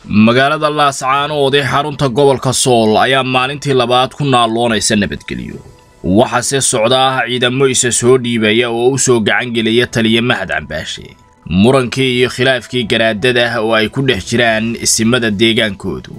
magaalada laascaanood ee xarunta gobolka sool ayaa maalintii labaad ku naalloonaysa nabadgelyo waxaase socdaa ciidamo isa soo dhiibaya oo u soo gacangelaya taliya mahad cambaashe murankii iyo khilaafkii garaadada oo ay ku dhex jiraan isimada deegaankoodu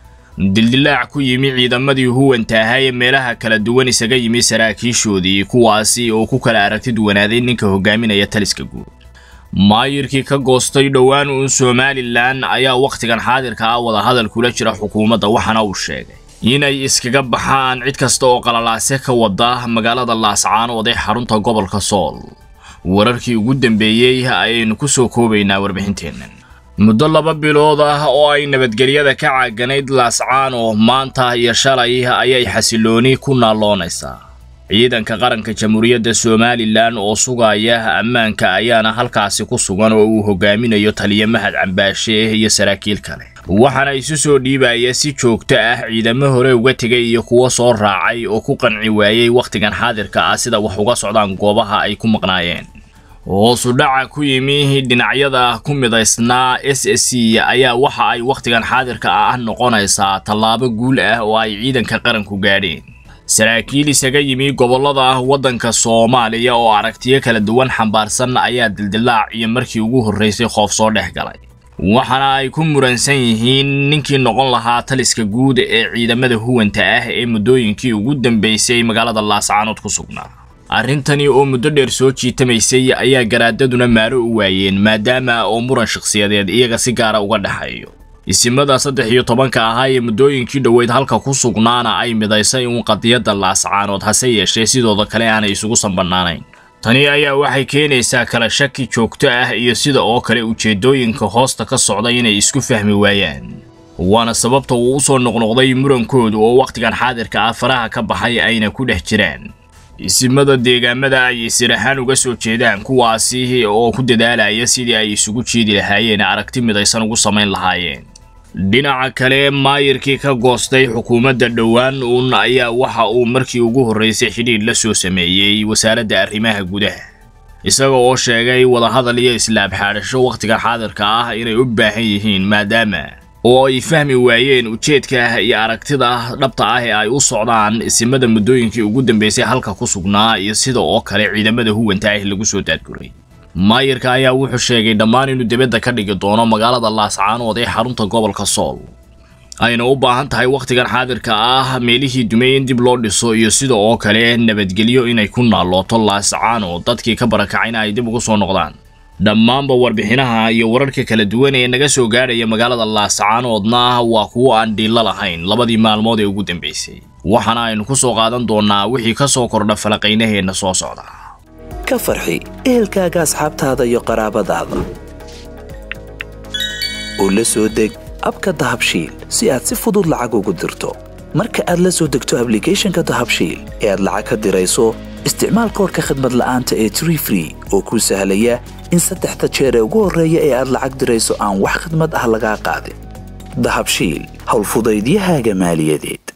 dildilaac ku yimi ciidamadii huwanta ahaa ee meelaha kala duwan isaga yimi saraakiishoodii kuwaasi oo ku kala aragti duwanaaday ninka hogaaminaya taliska guud maayirkii ka goostay dhowaan uun somalilan ayaa wakhtigan xaadirka ah wadahadal kula jira xukuumadda waxaana uu sheegay inay iskaga baxaan cid kasta oo qalalaase ka wada magaalada laascaanood ee xarunta gobolka sool wararkii ugu dambeeyey ayaynu ku soo koobaynaa warbixinteennan muddo laba bilood ah oo ay nabadgelyada ka caaganayd laascaano maanta iyo shalay ayay xasilooni ku naalloonaysaa ciidanka qaranka jamhuuriyadda somalilan oo sugaya ammaanka ayaana halkaasi ku sugan oo uu hogaaminayo taliya mahad cambaashe iyo saraakiil kale waxaana isu soo dhiibaya si joogto ah ciidamo hore uga tegay iyo kuwo soo raacay oo ku qanci waayey wakhtigan xaadirka ah sida wax uga socdaan goobaha ay ku maqnaayeen hoosu dhaca ku yimi dhinacyada ku midaysnaa s s c ayaa waxa ay wakhtigan xaadirka ah noqonaysaa tallaabo guul ah oo ay ciidanka qaranku gaadheen saraakiil isaga yimi gobollada waddanka soomaaliya oo aragtiyo kala duwan xambaarsan ayaa dildilaac iyo markii ugu horraysay qoof soo dhex galay waxaana ay ku muransan yihiin ninkii noqon lahaa taliska guud ee ciidamada huwanta ah ee muddooyinkii ugu dambaysay magaalada laascaanood ku sugnaa arrintani oo muddo dheer soo jiitamaysay ayaa garaadaduna maaro u waayeen maadaama oo muran shakhsiyadeed iyaga si gaara uga dhexeeyo isimada saddex iyo tobanka ahaa ee muddooyinkii dhoweyd halka ku sugnaana ay midaysay uun qadiyadda laascaanood hase yeeshee sidooda kale aanay isugu sanbannaanayn tani ayaa waxay keenaysaa kala shaki joogto ah iyo sida oo kale ujeeddooyinka hoosta ka socda inay isku fahmi waayaan waana sababta uu u soo noqnoqday murankoodu oo wakhtigan xaadirka ah faraha ka baxay ayna ku dhex jiraan isimada deegaamada ay isir ahaan uga soo jeedaan kuwaasi oo ku dadaalaya sidii ay isugu jiidi lahaayeen aragti midaysan ugu samayn lahaayeen dhinaca kale maayirkii ka goostay xukuumadda dhowaan uun ayaa waxa uu markii ugu horraysay xidhiidh la soo sameeyey wasaaradda arrimaha gudaha isaga oo sheegay wadahadal iyo islaab xaadhasho wakhtigan xaadirka ah inay u baahan yihiin maadaama oo ay fahmi waayeen ujeedka iyo aragtida dhabta ah ee ay u socdaan isimada muddooyinkii ugu dambaysay halka ku sugnaa iyo sida oo kale ciidamada huwanta ah lagu soo daadguray maayirka ayaa wuxuu sheegay dhammaan inuu dibadda ka dhigi doono magaalada laascaanood ee xarunta gobolka sool ayna u baahan tahay wakhtigan xaadirka ah meelihii dumay in dib loo dhiso iyo sida oo kale nabadgelyo inay ku naallooto laascaanood dadkii ka barakacayna ay dib ugu soo noqdaan dhammaanba warbixinaha iyo wararka kala duwan ee naga soo gaadhaya magaalada laascaanoodna waa kuwo aan dhiilla lahayn labadii maalmood ee ugu dambaysay waxaana aynu ku soo qaadan doonnaa wixii ka soo kordha falaqaynaheenna soo socda ka farxi ehelkaaga asxaabtaada iyo qaraabadaada oo la soo deg abka dahabshiil si aad si fudud lacag ugu dirto marka aad la soo degto ablicathonka dahabshiil ee aad lacag ka dirayso isticmaal koorka khadmad la'aanta ee tree free oo kuu sahlaya in saddexda jeer ee ugu horreeya ee aad lacag dirayso aan wax khadmad ah lagaa qaadin dahabshiil howlfudaydiyahaaga maaliyadeed